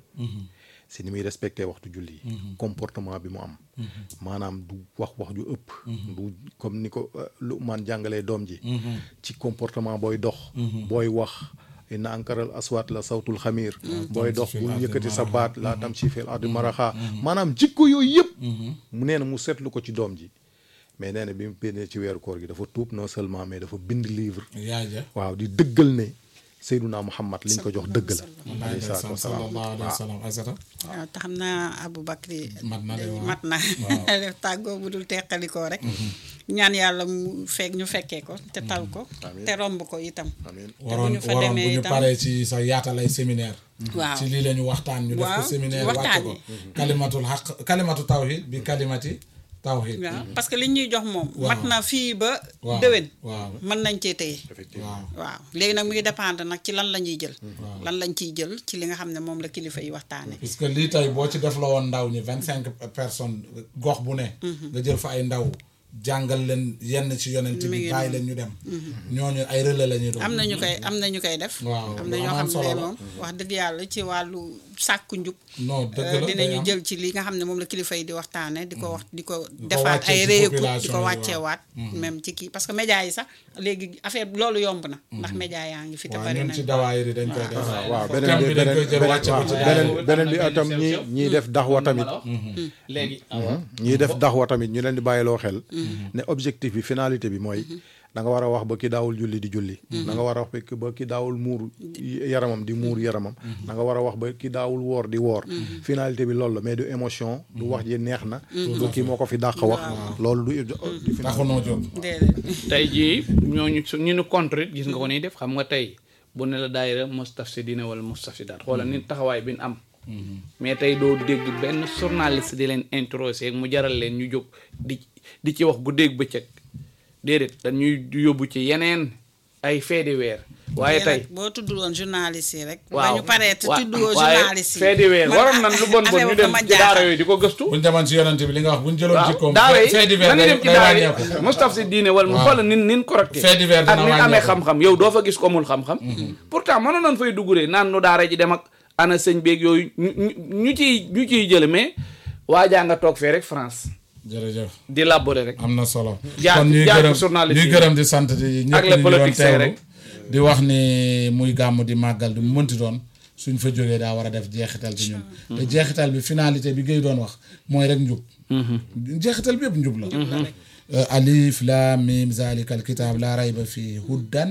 si ni muy respecté waxtu julli yi comportement bi mu am maanaam du wax wax ju ëpp du comme ni ko euh, Luqmaan jàngalee doom ji ci comportement booy dox booy wax inna ankaral aswaat la sawtul xamiir booy dox fil bul ardi yëkkati sa maraha. baat laa tam si fil ardi maraxa maanaam jikko yooyu yëpp mu nee na mu seetlu ko ci doom ji mais nee na bi mu pénnee ci weeru koor gi dafa tuub non seulement mais dafa bind livre yaay ja. waaw di dëggal ne Seydunaa Muhammad liñ ko jox dëgg la wallaahi alayhi salaatu ndeysaan wasalaam sallallahu alayhi wa sallam Aysata. waaw te xam naa Aboubacry mat na de waaw. mat na def tàggoo bu dul teqalikoo rek ñaan yàlla mu fekk ñu fekkee ko te tal ko te romb ko itam amiin te bu waroon ñu fa waroon bu demee ñu itam paree ci sa yaatal ay séminaire waaw ci lii la ñu waxtaan ñu def ko Waaw, séminaire wàcce waxtaan ko yi. kalimatul xaq kalimatu tawhid bi kalimati tawhid waaw parce que li ñuy jox moom Waaw. mat na fii ba waaw déwén waaw mën nañ cee téye waaw waaw léegi nag mu ngi dépendre nag ci lan la ñuy jël lan lañ ciy jël ci li nga xam ne moom la kilifa yi waxtaane puisque lii tey boo ci def la woon ndaw ñi vingt cinq personnes gox bu ne nga jël fa ay ndaw jàngal leen yenn ci yonent Mi bi ngi bàyyi leen ñu dem ñooñu ay relais la ñuy doon am na ñu koy am na ñu koy def Waaw, am na lu ñoo am xam solo ne la. moom wax dëgg yàlla ci wàllu sàkku njub non dëgg Euh, la day dinañu am. jël ci li nga xam ne moom la kilifa yi di waxtaane di ko wax di ko ko defaat wàccee ay ci réécoute di population ko yi, wàcceewaat même ci kii parce que média yi sax léegi affaire loolu yomb na ndax média yaa ngi fi te waaw bari ñun nañ ci dawaayir yi dañ koy def waaw thème beneen bi bi dañ koy beneen jël wàcce ko waaw ci beneen dawaayir beneen bi atam ñi ñiy def daxwa tamit léegi ñiy def daxwa tamit ñu leen di bàyyiloo xel ne objectif bi finalité bi mooy da nga war a wax ba ki daawul julli di julli da nga war a wax ba ki ba ki daawul muur yaramam di muur yaramam da nga war a wax ba ki daawul woor di woor finalité bi loolu la mais du émotion du wax ji neex na du kii moo ko fi dàq wax loolu du du finalité taxunoo jóg déedéet tey jii ñooñu su ñu nu contre it gis nga ko nii def xam nga tey bu ne la daayira mustafsidina wala mustafsidaat xoolal ni taxawaay bi ñu am mais tey doo dégg benn journaliste di leen introsé mu jaral leen ñu jóg di di ci wax guddeeg bëccëg déedéet dañuy yóbbu ci yeneen ay feedi weer waaye tey nag boo tuddul woon journaliste yi rek waaw ba ñu paree te wa- tuddoo waaye journaliste yi feedi weer man waroon nan lu bon bon affaire ñu boobu dem dama ci daara jaaxal. yooyu di ko gëstu buñ demoon ci yonent bi li nga wax buñ jëloon waaw jikkoom daara yi fait divers dañuy day dem ci day daara yi wàññeeku Moustapha Sy diine wala mu Waaw. xoolal nin nin correcté Fait divers ak dina nin amee wàññeeku. xam-xam yow doo fa gis ko mul xam-xam pourtant mënoon nañ fay duguree naan nu daara ji dem ak ana sëñ beeg yooyu ñu ñu ñu ciy ñu ciy jële mais waajaa nga toog fee rek France jërëjëf di labore rek am na solo Jaar- kon ñuy jaar gërëm ko journaliste ñuy yi. gërëm di sant di ñëpp Ak les ñu doon politiciens teewlu rek. di wax ni muy gàmm di màggal di mu mënti doon suñ fa jógee daa war a def jeexital ci ñun te jeexital bi finalité bi ngay doon wax mooy rek njub jeexital bi yëpp njub la Euh, alif laam miim zalika al kitaab laa rayba fii huddan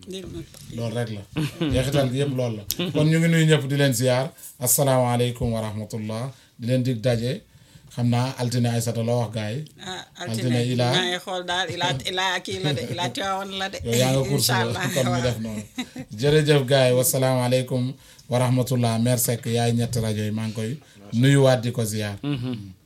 loolu rek la jeexital gi yëpp loolu la kon ñu ngi nuyu ñëpp di leen ziyaar asalaamaaleykum wa rahmatullah di leen dig daje xam naa altine Aysata loo wax gars yi ah altine altine Ila maa ngi xool daal ila ila kii la de ila Tiwaawan la de yow yaa nga course incha allah comme ñu waaw. def noonu jërëjëf gars yi wasalaamaaleykum wa rahmatullah mère Seck yaay ñetti rajo yi maa ngi koy nuyuwaat di ko ziyaar